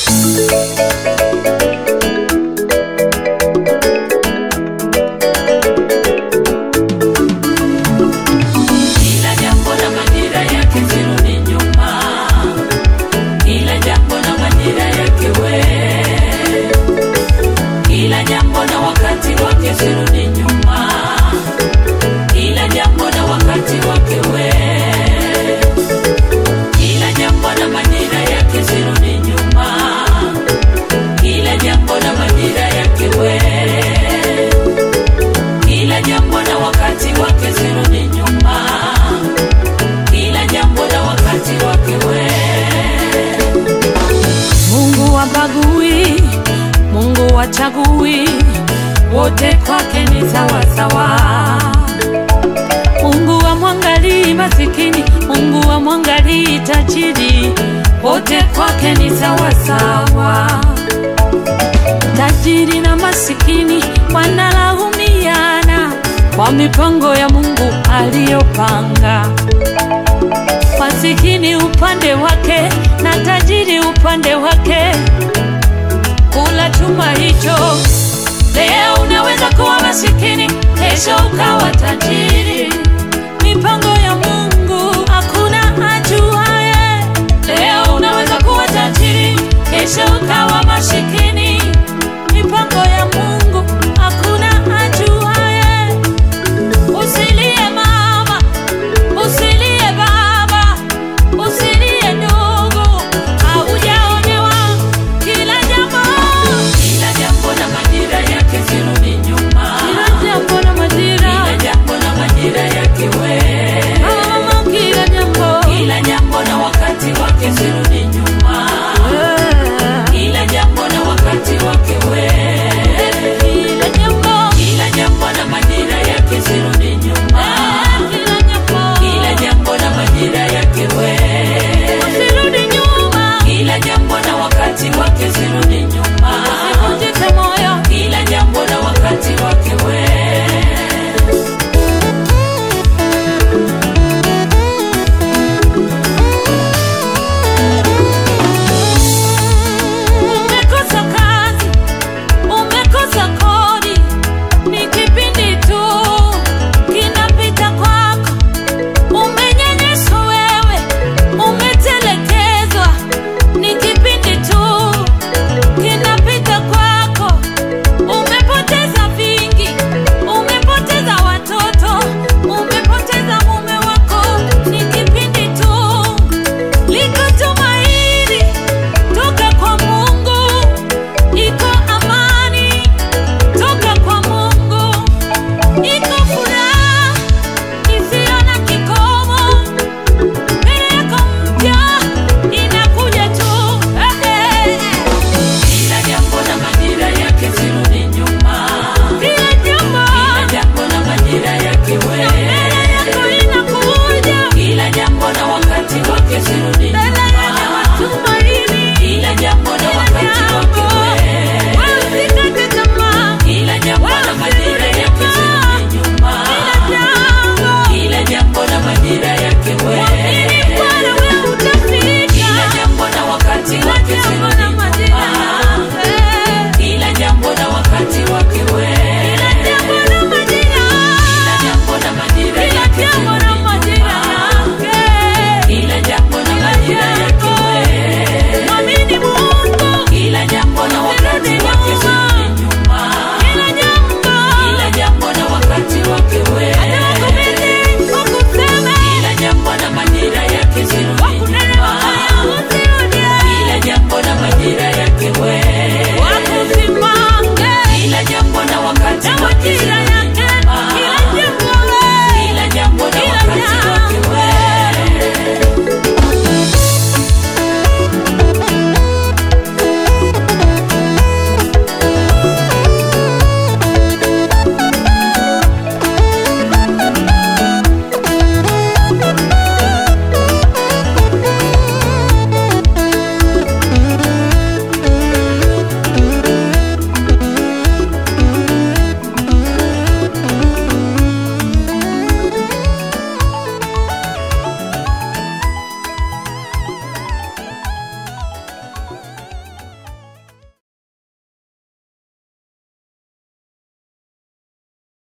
Kila jambo na majira yake, sirudi nyuma. Kila jambo na majira yake, we. Kila jambo na wakati wake, sirudi nyuma. Kila jambo na wakati wake, we. Kila jambo na majira yake, sirudi nyuma. Kila jambo na majira yake, we. Kila jambo na wakati wake, sirudi nyuma. Kila jambo na wakati wake, we. Mungu wabagui, Mungu wachagui, wote kwake ni sawasawa. Mungu wamwangalii masikini, Mungu wamwangalii tajiri, wote kwake ni sawasawa. Tajiri na masikini wanalaumiana kwa mipango ya Mungu aliyopanga masikini upande wake na tajiri upande wake, kula chuma hicho. Leo unaweza kuwa masikini, kesho ukawa tajiri. Mipango